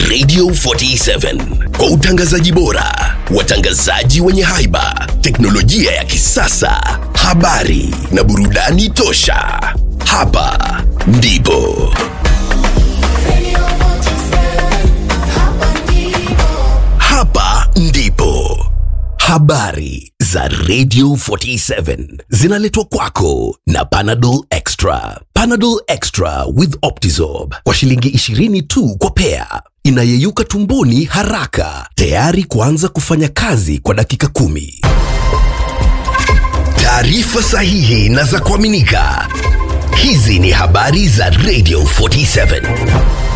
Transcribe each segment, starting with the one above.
Radio 47 kwa utangazaji bora, watangazaji wenye haiba, teknolojia ya kisasa, habari na burudani tosha. Hapa ndipo hapa ndipo habari za Radio 47 zinaletwa kwako na Panadol Extra. Panadol Extra with Optizorb kwa shilingi 20 tu kwa pea, inayeyuka tumboni haraka, tayari kuanza kufanya kazi kwa dakika kumi. Taarifa sahihi na za kuaminika. Hizi ni habari za Radio 47.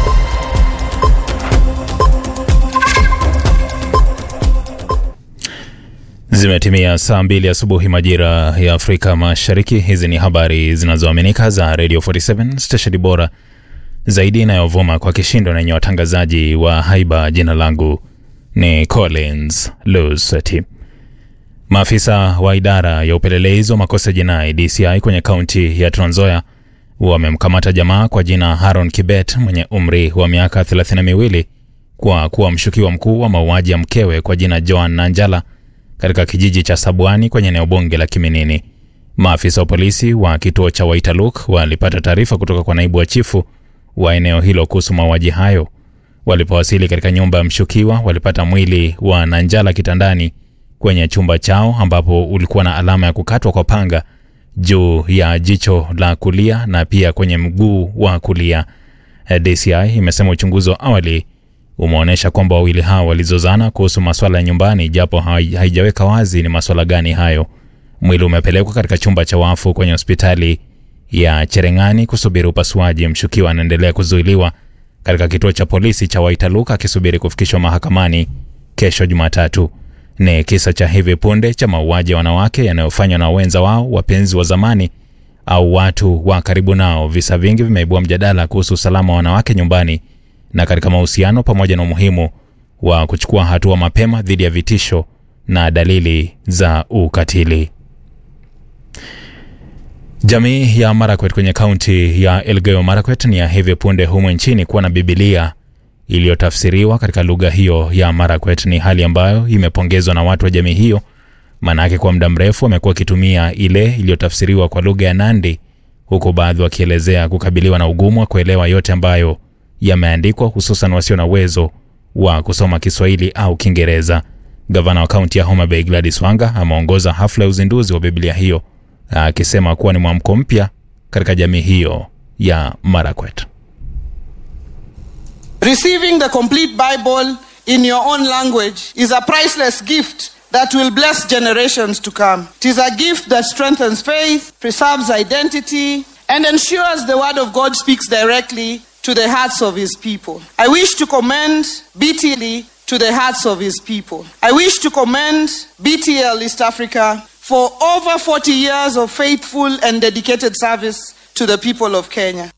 Zimetimia saa mbili asubuhi majira ya Afrika Mashariki. Hizi ni habari zinazoaminika za Radio 47 stesheni bora zaidi inayovuma kwa kishindo na yenye watangazaji wa haiba. Jina langu ni Collins Lusati. Maafisa wa idara ya upelelezi wa makosa jinai DCI kwenye kaunti ya Trans Nzoia wamemkamata jamaa kwa jina Haron Kibet mwenye umri wa miaka thelathini na miwili kwa kuwa mshukiwa mkuu wa mauaji ya mkewe kwa jina Joan Nanjala katika kijiji cha Sabwani kwenye eneo bunge la Kiminini. Maafisa wa polisi wa kituo cha Waitaluk walipata taarifa kutoka kwa naibu wa chifu wa eneo hilo kuhusu mauaji hayo. Walipowasili katika nyumba ya mshukiwa, walipata mwili wa Nanjala kitandani kwenye chumba chao, ambapo ulikuwa na alama ya kukatwa kwa panga juu ya jicho la kulia na pia kwenye mguu wa kulia. DCI imesema uchunguzi wa awali umeonyesha kwamba wawili hao walizozana kuhusu maswala ya nyumbani, japo hai- haijaweka wazi ni maswala gani hayo. Mwili umepelekwa katika chumba cha wafu kwenye hospitali ya Cherengani kusubiri upasuaji. Mshukiwa anaendelea kuzuiliwa katika kituo cha polisi cha Waitaluk akisubiri kufikishwa mahakamani kesho Jumatatu. Ni kisa cha hivi punde cha mauaji ya wanawake yanayofanywa na wenza wao, wapenzi wa zamani au watu wa karibu nao. Visa vingi vimeibua mjadala kuhusu usalama wa wanawake nyumbani na katika mahusiano pamoja na umuhimu wa kuchukua hatua mapema dhidi ya vitisho na dalili za ukatili. Jamii ya Marakwet kwenye kaunti ya Elgeyo Marakwet ni ya hivi punde humu nchini kuwa na Bibilia iliyotafsiriwa katika lugha hiyo ya Marakwet. Ni hali ambayo imepongezwa na watu wa jamii hiyo, maanake kwa muda mrefu wamekuwa wakitumia ile iliyotafsiriwa kwa lugha ya Nandi, huku baadhi wakielezea kukabiliwa na ugumu wa kuelewa yote ambayo yameandikwa, hususan wasio na uwezo wa kusoma Kiswahili au Kiingereza. Gavana wa kaunti ya Homa Bay Gladys Wanga ameongoza hafla ya uzinduzi wa Biblia hiyo akisema kuwa ni mwamko mpya katika jamii hiyo ya Marakwet. Receiving the complete Bible in your own language is a priceless gift that will bless generations to come. It is a gift that strengthens faith, preserves identity, and ensures the Word of God speaks directly to the hearts of His people. I wish to commend BTL to the hearts of His people. I wish to commend BTL East Africa for over 40 years of faithful and dedicated service to the people of Kenya.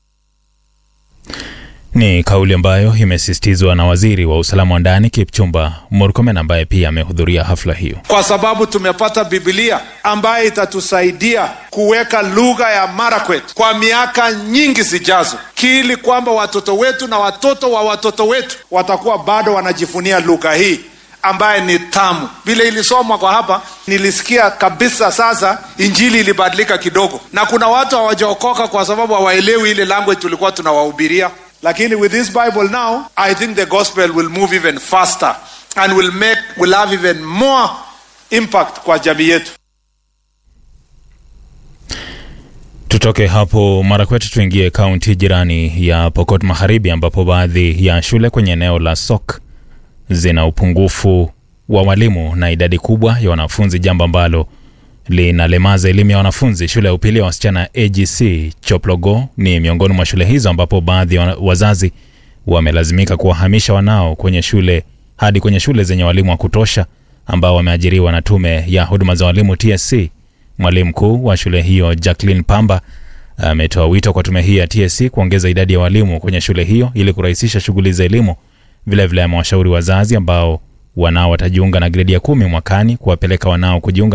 Ni kauli ambayo imesisitizwa na waziri wa usalama wa ndani Kipchumba Murkomen ambaye pia amehudhuria hafla hiyo. kwa sababu tumepata Biblia ambayo itatusaidia kuweka lugha ya Marakwet kwa miaka nyingi zijazo, kili kwamba watoto wetu na watoto wa watoto wetu watakuwa bado wanajifunia lugha hii ambaye ni tamu. Vile ilisomwa kwa hapa, nilisikia kabisa sasa injili ilibadilika kidogo, na kuna watu hawajaokoka kwa sababu hawaelewi ile language tulikuwa tunawahubiria. Lakini with this Bible now, I think the gospel will move even faster and will make will have even more impact kwa jamii yetu. Tutoke hapo Marakwet tuingie kaunti jirani ya Pokot Magharibi ambapo baadhi ya shule kwenye eneo la Sok zina upungufu wa walimu na idadi kubwa ya wanafunzi, jambo ambalo linalemaza elimu ya wanafunzi. Shule ya upili ya wasichana AGC Choplogo ni miongoni mwa shule hizo ambapo baadhi ya wana- wazazi wamelazimika kuwahamisha wanao kwenye shule hadi kwenye shule zenye walimu wa kutosha ambao wameajiriwa na tume ya huduma za walimu TSC. Mwalimu mkuu wa shule hiyo Jacqueline Pamba ametoa wito kwa tume hii ya TSC kuongeza idadi ya walimu kwenye shule hiyo ili kurahisisha shughuli za elimu. Vilevile amewashauri wazazi ambao wanao watajiunga na gredi ya kumi mwakani kuwapeleka wanao kujiunga